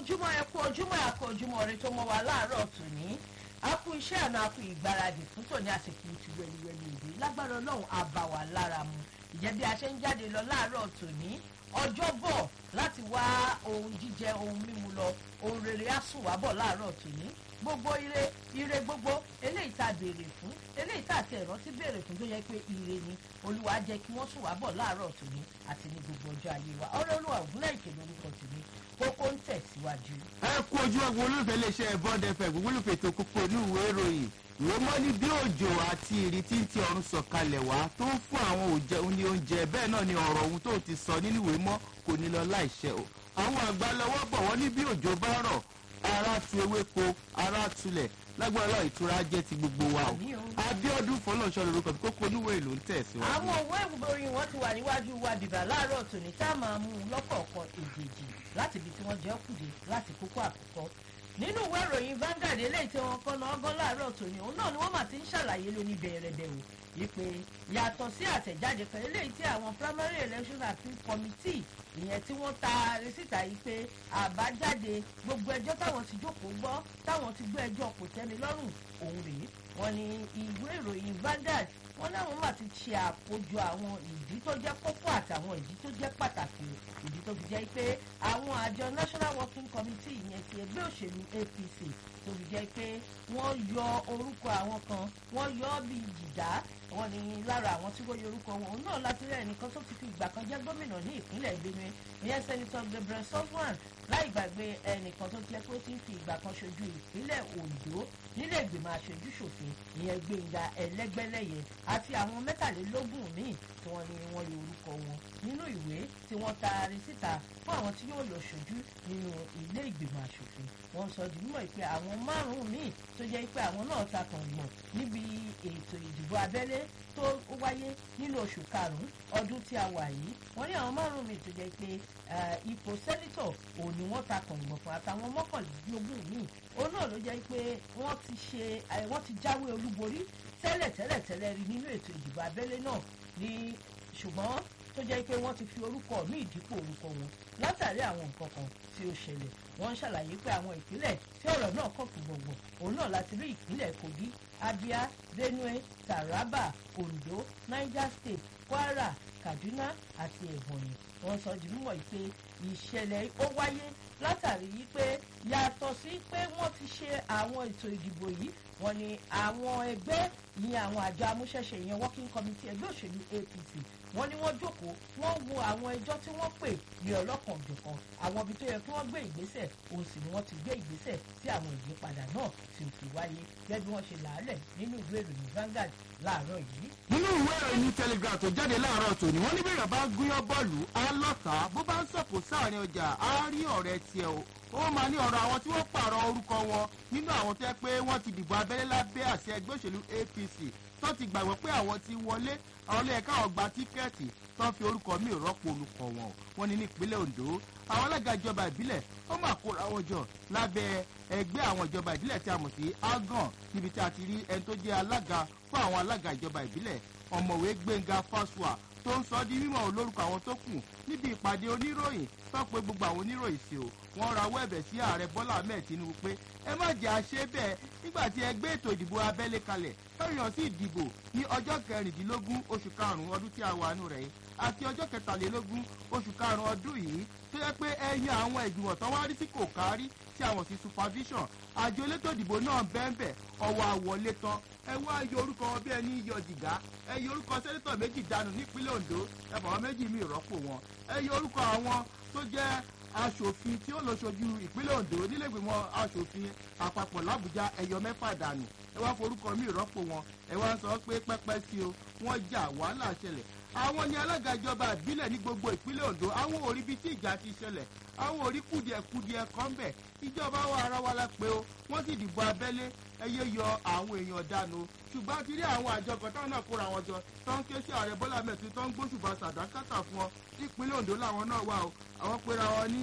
ojúmọ́ ẹ kú ojúmọ́ àkó ojúmọ́ rẹ tó mọ́ wa láàárọ̀ tòní a kú iṣẹ́ àná a kú ìgbáradì fún tòní àsìkò ti wẹliwẹli ìdè lágbára ọlọ́run á bá wa lára mu ìjẹ́ bí a ṣe ń jáde lọ láàárọ̀ tòní ọjọ́ bọ̀ láti wá ohun jíjẹ ohun mímu lọ ohun rere á sùn wá bọ̀ láàárọ̀ tòní gbogbo ire ire gbogbo eléyìí tá a béèrè fún eléyìí tá a ti ẹ̀rọ ti béèrè fún tó yẹ pé ire ni olúwa jẹ́ kí wọ́n sùn wá bọ̀ láàárọ̀ tòní àti ní gbogbo ọjọ́ ayé wa ọ̀rẹ́ olúwa ògúnlẹ̀ ìkè lórúkọ tòní kókó ń tẹ̀síwájú. ẹ kú ojú ọgbọ olólùfẹ́ iléeṣẹ́ bond fm gbogbo olùfẹ́ ètò kókó inú ìwé ìròyìn ìwé mọ́ ní bí òjò àti ìrì tí ń ti ọ̀run sọ̀kalẹ̀ wá tó ń fún àwọn òjẹ ní oúnjẹ bẹ́ẹ̀ náà ni ọ̀rọ̀ ohun tó ti sọ nínú ìwé mọ́ kò ní lọ láìṣẹ o àwọn àgbà lọ́wọ́ bọ̀ wọ́n ní bí òjò bá rọ̀ ara tu ewéko ara tulẹ̀ lágbára lọ ìtura jẹ́ ti gbogbo wa o Àmín o. abiodun fọlọ́nṣọ́ lorúkọ tí kókó inú ìwé ìlú ń tẹ̀síwájú. àwọn òwe ìròyìn wọn ti wà níwájú wa bìbà láàárọ̀ tòní tá a máa mú un lọ́kọ̀ọ̀kan èjèèjì láti ibi tí wọ́n jẹ́ kùdé láti kókó àkọ́kọ́ nínú ìwé ìròyìn Vanguard eléyìí tí wọ́n kọ́ náà gán láàárọ̀ tòní òun náà ni wọ́n mà ti ń ṣàlàyé lóní bẹ̀rẹ̀bẹ̀ o wípé yàtọ̀ sí àtẹ̀jáde kan eléyìí tí àwọn primary election appeal committee ìyẹn tí wọ́n taari síta yìí pé àbájáde gbogbo ẹjọ́ táwọn ti jókòó gbọ́ táwọn ti gbọ́ ẹjọ́ kò tẹ́mi lọ́rùn òun rèé wọ́n ní ìwé ìròyìn Vanguard wọ́n láwọn mà ti ṣe àkójọ àwọn ìdí tó jẹ́ kókó àtàwọn ìdí tó jẹ́ pàtàkì ìdí tó fi jẹ́ pé àwọn àjọ National Working Committee ìyẹn ti ẹgbẹ́ òṣèlú APC tó fi jẹ́ pé wọ́n yọ orúkọ àwọn kan wọ́n yọ ọ́ bíi jìdá wọ́n ní lára àwọn tí wọ́n yọ orúkọ wọn òun náà láti rẹ̀ nìkan tó ti fi ìgbà kan jẹ́ gómìnà ní ìpínlẹ̀ Benue ìyẹn sẹ́nitọ́ Gabriel Sofwan láì gbàgbé ẹnìkan tó jẹ́ pé ó ti ń fi ìgbà kan ṣojú ìpínlẹ̀ Ondo nílé ìgbìmọ̀ aṣojú ṣòfin ìyẹn Gbénga Ẹlẹ́gbẹ́lẹ́yẹ àti àwọn mẹ́tàlélógún míì tí wọ́n ní wọ́n yọ orúkọ wọn nínú ìwé tí wọ́n taari síta fún àwọn tí yóò lọ ṣojú nínú ilé ìgbìmọ̀ aṣòfin wọ́n sọ di mímọ̀ pé àwọn márùn-ún míì tó jẹ́ pé àwọn náà ta kàn gbọ̀n níbi ètò ìdìbò abẹ́lé tó wáyé nínú oṣù karùn-ún ọdún tí a wà yìí wọ́n ní àwọn márùn-ún míì tó jẹ́ pé eh, ipò sẹ́nítọ̀ òun ni wọ́n ta kàn gbọ̀n fún àtàwọn mọ́kànlélógún míì òun náà ló jẹ́ pé wọ́n ti ṣe eh, wọ́n ti jáwé olúborí tẹ́lẹ̀ tẹ́lẹ̀ tẹ́lẹ̀ rí nínú ètò ìdìbò abẹ́lé náà ní ṣùgbọ́n tó jẹ́ pé wọ́n ti fi orúkọ ní ìdípò orúkọ wọn látàrí àwọn nǹkan kan tí ó ṣẹlẹ̀ wọ́n ń ṣàlàyé pé àwọn ìpínlẹ̀ tí ọ̀rọ̀ náà kàn fún gbọ̀ngbọ̀n òun náà láti rí ìpínlẹ̀ Kogi Abia Benue Taraba Ondo Niger State Kwara Kaduna àti Ebonyi wọ́n sọ di mímọ̀ pé ìṣẹ̀lẹ̀ ó wáyé látàrí pé yàtọ̀ sí pé wọ́n ti ṣe àwọn ètò ìdìbò yìí wọ́n ní àwọn ẹgbẹ́ ìyẹn àwọn àjọ amúṣẹ́ṣe ìyẹn working committee ẹgbẹ́ òṣèlú APC wọ́n ní wọ́n jókòó wọ́n wo àwọn ẹjọ́ tí wọ́n pè ní ọlọ́kan òjọ̀kan àwọn ibi tó yẹ kí wọ́n gbé ìgbésẹ̀ òun sì ni wọ́n ti gbé ìgbésẹ̀ tí àwọn ìyípadà náà ti fi wáyé gẹ́gẹ́ bí wọ́n ṣe làálẹ̀ nínú ìwé ìròyìn Vanguard láàárọ̀ yìí. nínú ìwé ìròyìn telegraph tó jáde láàárọ̀ tòní wọ́n ní bí èèyàn bá gúnyán bọ́ọ̀lù á lọ́ta bó bá ń sọ̀kò sáàrin ọjà á rí ọ̀rẹ́ tiẹ̀ o ó máa ní ọ̀rọ̀ àwọn tí wọ́n pààrọ̀ orúkọ wọn nínú àwọn tó yẹ pé wọ́n ti dìbò abẹ́lé lábẹ́ àṣẹ ẹgbẹ́ òṣèlú APC tó ti gbàgbọ́ pé àwọn ti wọlé àwọn ilé ẹ̀ka ọ̀gbà tíkẹ́ẹ̀tì tó ń fi orúkọ míì rọ́pò olùkọ́ wọn wọ́n ní ní ìpínlẹ̀ Ondo àwọn alága ìjọba ìbílẹ̀ ó máa kóra wọn jọ lábẹ́ ẹgbẹ́ àwọn ìjọba ìbílẹ̀ tí a mọ̀ sí agan níbi tí a ti rí ẹni tó jẹ́ alága fún àwọn alága ìjọba ìbílẹ̀ ọ̀mọ̀wé Gbénga Fásùà tó ń sọ di mímọ̀ olórúkọ àwọn tó kù níbi ìpàdé oníròyìn tó pé gbogbo àwọn oníròyìn sí o wọ́n rawọ́ ẹ̀bẹ̀ sí ààrẹ Bọ́lá Ahmed Tinubu pé ẹ má jẹ́ àṣẹ bẹ́ẹ̀ nígbà tí ẹ gbé ètò ìdìbò abẹ́lé kalẹ̀ lọ́yàn sí ìdìbò ní ọjọ́ kẹrìndínlógún oṣù karùn-ún ọdún tí a wà nù rẹ̀ yìí àti ọjọ́ kẹtàlélógún oṣù karùn-ún ọdún yìí tó yẹ pé ẹ yan àwọn ìgbìmọ̀ tán wá rí sí kò kárí tí àwọn sí supervision àjọ elétò ìdìbò náà bẹ́ẹ̀nbẹ́ẹ̀ ọwọ́ àwọlé tán ẹ wá yọ orúkọ wọn bí ẹni yọ jìgá ẹ yọ orúkọ sẹ́nitọ̀ méjì dànù nípínlẹ̀ Ondo ẹ bọ̀ wọn méjì mí rọ́pò wọn ẹ yọ orúkọ àwọn tó jẹ́ aṣòfin tí ó lọ ṣojú ìpínlẹ̀ Ondo nílẹ̀gbìmọ̀ aṣòfin àpapọ̀ làbújá ẹ̀yọ mẹ́fà dànù ẹ wá forúkọ míì rọ́pò wọn ẹ wá sọ pé pẹ́pẹ́ sí o wọ́n jà wàhálà ṣẹlẹ̀ àwọn ni alága ìjọba ìbílẹ̀ ní gbogbo ìpínlẹ̀ Ondo àwọn ò rí bí tí ìjà ti ṣẹlẹ̀ àwọn ò rí kùdìẹ̀kùdìẹ̀ kan bẹ̀ ìjọba wa ara wa la pé o wọ́n sì dìbò abẹ́lé ẹyẹ yọ àwọn èèyàn dànù ṣùgbọ́n a ti rí àwọn àjọ kan táwọn náà kóra wọn jọ tó ń ké sí ààrẹ Bọ́lá mẹ́tì tó ń gbóṣùbà sàdákàtà fún ọ nípínlẹ̀ Ondo làwọn náà wà o àwọn pera wọn ní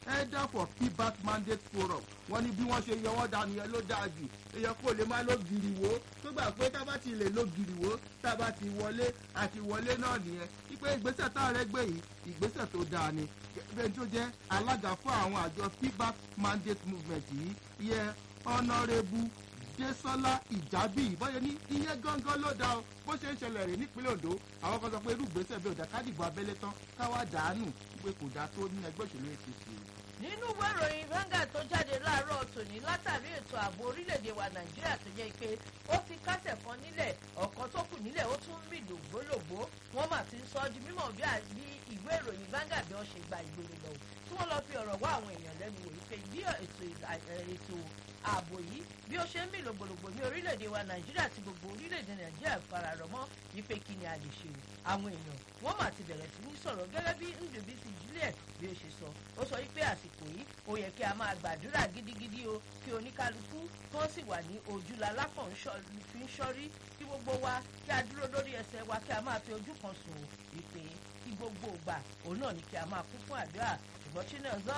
elder for pbat mandate forum wọ́n ní bí wọ́n ṣe yọ wọ́n dànù yẹn ló dáa jù èèyàn kò lè máa lo gìrìwó tó gbà pé tá a bá ti lè lo gìrìwó tá a bá ti wọlé àti wọlé náà nìyẹn wípé ìgbésẹ̀ tá a rẹ gbé yìí ìgbésẹ̀ tó dáa ni bẹ́ẹ̀ tó jẹ́ alága fún àwọn àjọ pbat mandate movement yìí yẹ honourable Désọ́lá ìjábí ìbáyé ní iye gángan ló dá o bó ṣe ń ṣẹlẹ̀ rè nípínlẹ̀ Ondo àwọn kan sọ pé irú ìgbésẹ̀ bí ọ̀dà kádìbò abẹ́lé tán káwá dàánù pé kò dáa tó ní ẹgbẹ́ òṣèlú APC nínú ìwé ìròyìn Vanguard tó jáde láàárọ̀ tòní látàrí ètò ààbò orílẹ̀-èdè wa Nàìjíríà tó jẹ́ pé ó ti kásẹ̀ kan nílẹ̀ ọ̀kan tó kù nílẹ̀ ó tún rìn lògbólògbó wọ́n mà ti ń sọ ọ́ di mímọ̀ bí ìwé ìròyìn Vanguard bí wọ́n ṣe gba ìgboro lọ tí wọ́n lọ fi ọ̀rọ̀ wá àwọn èèyàn lẹ́nu wò wípé bí ètò ààbò yìí bí ó ṣe ń mì lògbòlògbò ní orílẹ̀-èdè wa nàìjíríà tí gbogbo orílẹ̀-èdè nàìjíríà fararọ̀ mọ́ wípé kí ni a lè ṣe àwọn èèyàn wọ́n mà ti bẹ̀rẹ̀ sí ní sọ̀rọ̀ gẹ́gẹ́ bí ndùbísí juliet bí ó ṣe sọ ó sọ wípé àsìkò yìí ó yẹ kí a máa gbàdúrà gidigidi o kí oníkálukú kan sì wà ní ojúla lákàn fi ń ṣọ́rí kí gbogbo wa kí a dúró lórí ẹsẹ̀ wa kí a máa fi ojú kan sùn wípé kí gbogbo ìgbà òun náà ni kí a máa kún fún àdúrà ṣùgbọ́n chinazọ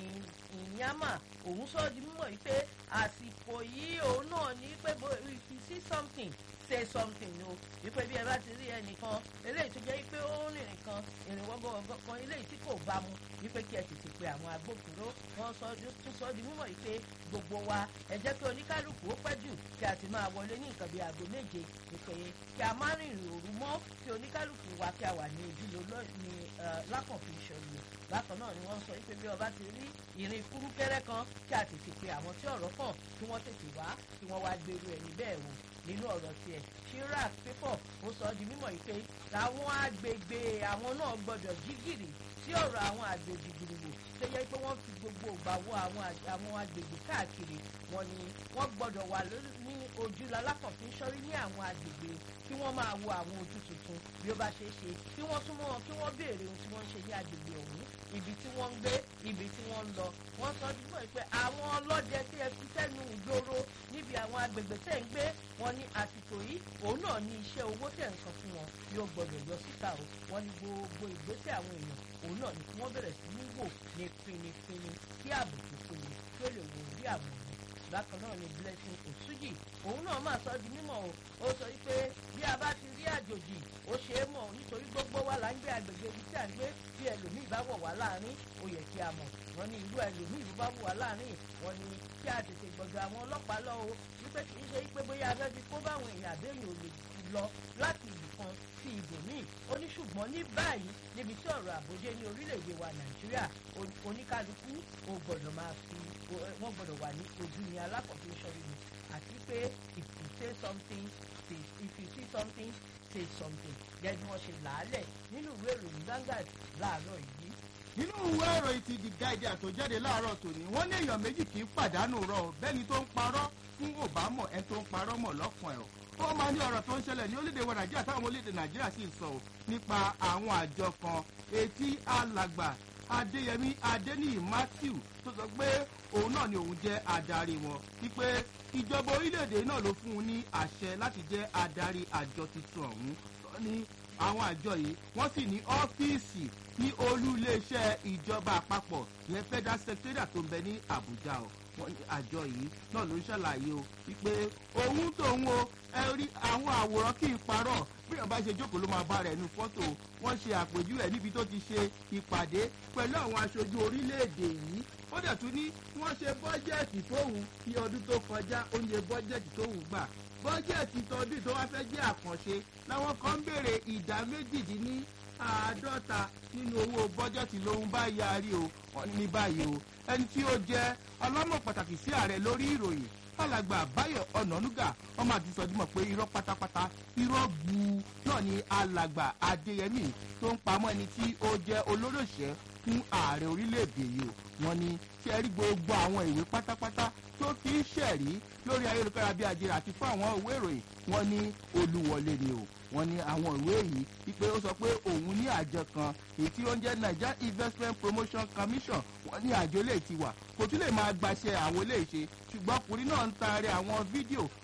ìyàmà òun sọ di mímọ̀ yìí pé àsìkò yìí òun náà ní pé if you see something say something o wípé bí ẹ bá ti rí ẹnìkan eléyìí tó jẹ́ wípé ó ń rìnrìn kan ìrìn wọ́gọ́wọ́gọ́ kan eléyìí tí kò bá mu wípé kí ẹ tètè pe àwọn agbófinró wọ́n sọ tún sọ di mímọ̀ yìí pé gbogbo wa ẹ jẹ́ kí oníkálukú ó pẹ́ jù kí a ti máa wọlé ní nǹkan bíi aago méje wípé kí a má rìnrìn òru mọ́ kí oníkálukú wa kí a wà ní ojúlọ ní lákànfin ìṣòro bákan náà ni wọ́n sọ wípé bí ọba ti rí ìrìn kúrúkẹ́rẹ́ kan kí a tètè pe àwọn tí ọ̀rọ̀ kàn kí wọ́n tètè wá kí wọ́n wá gbèrú ẹni bẹ́ẹ̀ wò nínú ọ̀rọ̀ tiẹ̀ chirac pépọ̀ ó sọ ọ́ di mímọ̀ yìí pé àwọn agbègbè àwọn náà gbọ́dọ̀ jí gìrì sí ọ̀rọ̀ àwọn àgbègbè gbìrìwò tó yẹ pé wọ́n fi gbogbo ìgbà wo àwọn agbègbè káàkiri wọn ni wọ́n gbọ́dọ̀ wà ní ojú lalákọ̀ọ́fín sọ́rí ní àwọn agbègbè kí wọ́n máa wo àwọn ojú tuntun bí ó bá ṣe é ṣe kí wọ́n súnmọ́ wọn kí wọ́n béèrè ohun tí wọ́n ń ṣe ní agbègbè ọ̀hún ibi tí wọ́n ń gbé ibi tí wọ́n ń lọ wọ́n sọ dípò pé àwọn ọlọ́dẹ tí ẹ fi sẹ́nu ìgboro níbi àwọn agbègbè tẹ̀ ń gbé wọn ní àsìkò yìí òun náà ní iṣẹ́ owó tẹ̀ ń san fún wọn yóò gbọdọ̀ yọ síta o wọ́n ní gbogbo ìgbésẹ̀ àwọn èèyàn òun náà ní kí wọ́n bẹ̀rẹ̀ sí ní wò ní pinipini kí ààbò tó péye kí ó lè wò rí àwọn ọ̀hún bákan náà ni blessing osuji òun náà máa sọ di mímọ̀ o ó sọ wípé bí a bá ti rí àjòjì ó ṣe é mọ̀ nítorí gbogbo wa là ń gbé agbègbè ibi tí à ń gbé bí ẹlòmíì bá wọ̀ wá láàrin ó yẹ kí a mọ̀ wọ́n ní irú ẹlòmíì ló bá wọ̀ wá láàrin wọ́n ní kí a tètè gbọ̀dọ̀ àwọn ọlọ́pàá lọ o wípé kì í ṣe wípé bóyá abẹ́ fi kó báwọn èèyàn àbẹ́yìn ò lè lọ láti ibì kan sí ibòmíì ó ní ṣùgbọ́n ní báyìí níbi tí ọ̀rọ̀ àbójé ní orílẹ̀-èdè wa nàìjíríà oníkálukú ó gbọ́dọ̀ máa fi wọ́n gbọ́dọ̀ wà ní ojú ní alákọ̀ọ́fin sọ́rí ni àti pé if you say something say if you see something say something gẹ́gẹ́ bí wọ́n ṣe làálẹ̀ nínú ìwé ìròyìn Vanguard láàárọ̀ yìí nínú ìwé ìròyìn ti the guardian tó jáde láàárọ̀ tòní wọ́n ní èèyàn méjì kì í pàdánù rọ bẹ́ni tó ń parọ́ fún òbámọ̀ ẹ tó ń parọ́ mọ̀ lọ́kàn ẹ̀ ó máa ní ọ̀rọ̀ tó ń ṣẹlẹ̀ ní orílẹ̀-èdè wa nàìjíríà táwọn orílẹ̀-èdè nàìjíríà sì ń sọ ọ́ nípa àwọn àjọ kan etí alàgbà adéyẹmí adéníyì matthew tó sọ pé òun náà ni òun jẹ́ adarí wọn wípé ìjọba orílẹ̀-èdè náà ló fún un ní àṣẹ láti jẹ́ adarí àjọ tuntun ọ̀hún ní àwọn àjọ yìí wọ́n sì ní ọ́fíìsì ní olú iléeṣẹ́ ìjọba àpapọ̀ ìyẹn federal secretariat tó ń bẹ ní àbújá o wọ́n ní àjọ yìí náà ló ń ṣàlàyé o wípé òun tòun o ẹ rí àwọn àwòrán kì í parọ́ bí ọba ṣe jókòó ló máa bá rẹ̀ nu fọ́tò wọ́n ṣe àpèjúwe níbi tó ti ṣe ìpàdé pẹ̀lú àwọn aṣojú orílẹ̀-èdè yìí ó dẹ̀ tún ní wọ́n ṣe bọ́jẹ̀tì tóun ní ọdún tó kọjá oúnjẹ bọ́jẹ̀tì tóun gbà bọ́jẹ̀tì tọdún tó wá fẹ́ jẹ́ àkànṣe làwọn kan ń béèrè ìdá méjìdínní àádọ́ta nínú owó bọ́jẹ̀tì lòun bá yarí o wọ́n ní báyìí o ẹni tí ó jẹ́ ọlọ́mọ pàtàkì sí ààrẹ lórí ìròyìn alàgbà báyọ̀ ọ̀nànúgà wọ́n máa ti sọ dímọ̀ pé irọ́ pátápátá irọ́ gbuu náà ni alàgbà adéyẹmí tó ń pamọ́ ẹni tí ó jẹ́ olóròṣẹ́ fún ààrẹ orílẹ̀-èdè yìí o wọ́n ní tí ẹ rí gbogbo àwọn ìwé pátápátá tó kì í ṣẹ̀rí lórí ayélujára bí ajẹ́rẹ́ àti fún àwọn ìwé ìròyìn wọ́n ní olúwọlé ni o wọ́n ní àwọn ìwé yìí wípé ó sọ pé òun ní àjọ kan èyí tí ó ń jẹ́ niger investment promotion commission wọ́n ní àjọ lè ti wà kò tún lè máa gbaṣẹ́ àwọn eléyìí ṣe ṣùgbọ́n ọkùnrin náà ń taari àwọn fídíò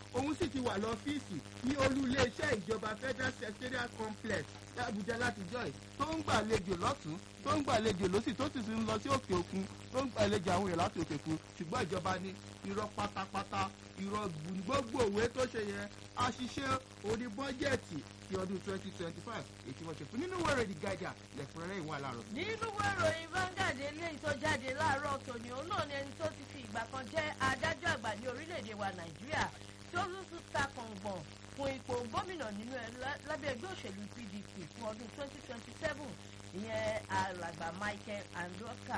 òun sì ti wà lọ́fíìsì ní olú iléeṣẹ́ ìjọba federal secretariat complex ní abuja látijọ́ yìí tó ń gbàlejò lọ́tún tó ń gbàlejò lọ́sì tó sì ń lọ sí òkè òkun tó ń gbàlejò àwọn èèyàn láti òkè òkun ṣùgbọ́n ìjọba ní irọ́ pátápátá irọ́ gbogbo òwe tó ṣe yẹn àṣìṣe orí bọ́jẹ̀tì ti ọdún twenty twenty five èyí wọ́n ṣe fún nínú wẹ̀rẹ̀ the guardian lẹ́kùnrẹ́rẹ́ ìwọ̀n aláàrọ̀. nínú ìròyìn Vanguard eléyìí tó jáde láàárọ̀ tòní òun náà ni ẹni tó ti fi ìgbà kan jẹ́ adájọ́ àgbà ní orílẹ̀-èdè wa Nàìjíríà tó tún tún ta kàngbọ̀n fún ipò gómìnà nínú ẹ lábẹ́ ẹgbẹ́ òṣèlú PDP fún ọdún twenty twenty seven ìyẹn alàgbà Michael Andoka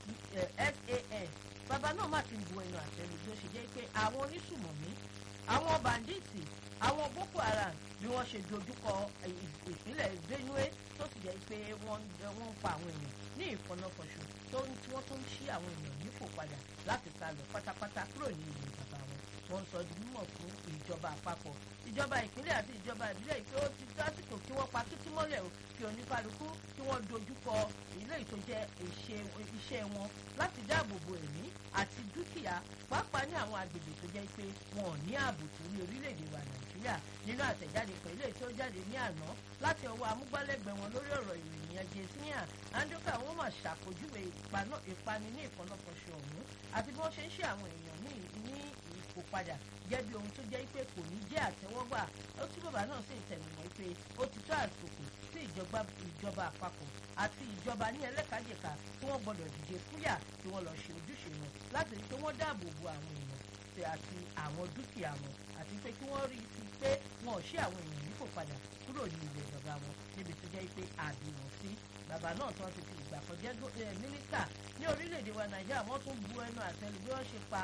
SAN bàbá náà má ti bu ẹnu àtẹnu bí ó ṣe jẹ́ pé àwọn onísùmọ̀mí àwọn bàǹdíìtì àwọn Boko Haram bí wọ́n ṣe dojúkọ ìpínlẹ̀ Benue tó sì jẹ́ pé wọ́n ń pa àwọn èèyàn ní ìfọ̀nàfọ̀ṣù tó ń tí wọ́n tún ń ṣí àwọn èèyàn nípò padà láti sá lọ pátápátá kúrò ní ìlú bàbá wọn wọ́n sọ di mímọ̀ fún ìjọba àpapọ̀ ìjọba ìpínlẹ̀ àti ìjọba ìbílẹ̀ pé ó ti tásìkò kí wọ́n pa títí mọ́lẹ̀ o kí oníkálukú kí wọ́n dojúkọ ilé ìtọ́jẹ́ iṣẹ́ wọn láti dáàbò bo ẹ̀mí àti dúkìá pàápàá ní àwọn agbègbè tó jẹ́ pé wọn ò ní ààbò tó ní orílẹ̀-èdè wa nàìjíríà nínú àtẹ̀jáde kan ilé tó jáde ní àná láti ọwọ́ amúgbálẹ́gbẹ̀ẹ́ wọn lórí ọ̀rọ̀ ìròyìn yẹn jesinia andoka wọn mà ṣàpèjúwe ìpani ní ìfọ̀nàfọ̀ṣọ ọ̀hún àti bí wọ́n ṣe ń ṣe àwọn èèyàn ní ipò padà jẹ́ bí ohun tó jẹ́ pé kò ní jẹ́ àtẹ́wọ́gbà ó tí bàbá náà sì tẹnumọ́ pé ó ti tó àsìkò sí ìjọba àpapọ̀ àti ìjọba ní ẹlẹ́kàjẹ̀ka tí wọ́n gbọ́dọ̀ dìde fúyà tí wọ́n lọ ṣe ojúṣe wọn láti rí pé wọ́n dáàbò bo àwọn èèyàn àti àwọn dúkìá wọn àti pé kí wọ́n rí i pé wọn ò ṣe àwọn èèyàn nípò padà kúrò ní ilẹ̀ bàbá wọn níbi tó jẹ́ pé àbí wọn sí bàbá náà tí wọ́n ti fi ìgbà kan jẹ́ mínísítà ní orílẹ̀-èdè wa nàìjíríà wọ́n tún bu ẹnu àtẹ́lu bí wọ́n ṣe pa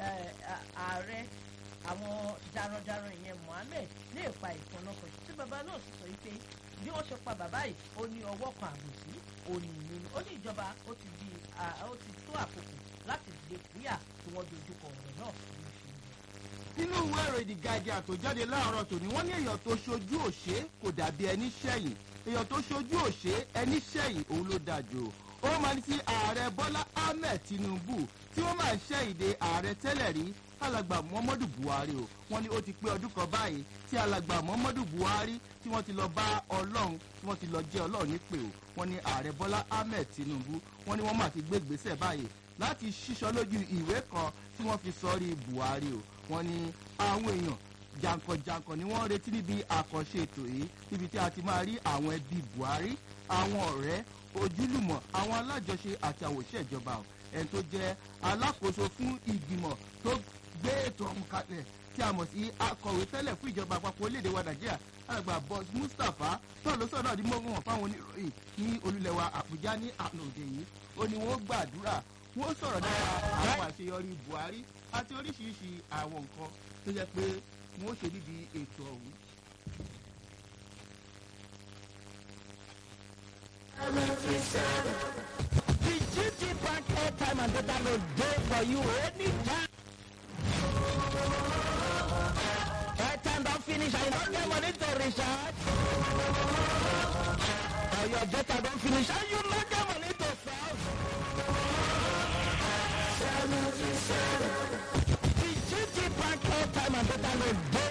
ààrẹ àwọn darandaran ìyẹn mohammed ní ìpa ìfọ̀nàkọ̀ tí bàbá náà sì sọ pé bí wọ́n ṣe pa bàbá yìí ó ní ọwọ́ kan àbòsí òní ìlú ó ní ìjọba ó ti di ó ti tó àkókò láti dìde kúyà tí wọ́n dojúkọ ọ̀rọ̀ náà ní ìṣòro nínú ìwé ìròyìn the guardian tó jáde láàárọ̀ tòní wọ́n ní èèyàn tó ṣojú òṣè kò dàbí ẹni ṣẹ̀yìn èèyàn tó ṣojú òṣè ẹni ṣẹ̀yìn òun ló dájú ó máa ní sí ààrẹ bọ́lá ahmed tinubu tí wọ́n máa ń ṣẹ̀yìndé ààrẹ tẹ́lẹ̀ rí alàgbà muhammadu buhari o wọ́n ní ó ti pé ọdún kan báyìí tí alàgbà muhammadu buhari tí wọ́n ti lọ bá ọlọ́run tí wọ́n ti lọ jẹ́ ọlọ́run nípè o wọ́n ní ààrẹ bọ́lá ahmed tinubu wọ́n ní wọ́n máa ti gbé ìgbésẹ̀ báyìí láti ṣíṣọ lójú ìwé kan tí wọ́n fi sọrí buhari o wọ́n ní àwọn èèyàn jàǹkànjàǹkàn ni wọ́n retí níbi àkànṣe ètò yìí níbi tí a ti máa rí àwọn ẹbí buhari àwọn ọ̀rẹ́ ojúlùmọ̀ àwọn alájọṣe àti àwòṣe ìjọba o ẹni tó jẹ́ alákòóso fún ìgbìmọ̀ tó gbé ètò ọ̀hún kalẹ̀ tí a mọ̀ sí akọ̀wé tẹ́lẹ̀ fún ìjọba àpapọ̀ orílẹ̀-èdè wa nàìjíríà alàgbà boss mustapha náà ló sọ̀rọ̀ àdìmọ́ wọn fáwọn oníròyìn ní olúlẹ̀wà àbújá ní àná òde yìí ó ní wọ́n gbàdúrà wọ́n sọ̀rọ̀ dára àwọn àṣeyọrí buhari àti oríṣiríṣi àwọn nǹkan tó jẹ́ pé wọ́n ṣe níbi ètò ọ̀hún. The GT Bank airtime and data load dey for you anytime. Airtime don finish and you no get money to recharge. Or your data don finish and you no get money to solve. The GT Bank airtime and data load dey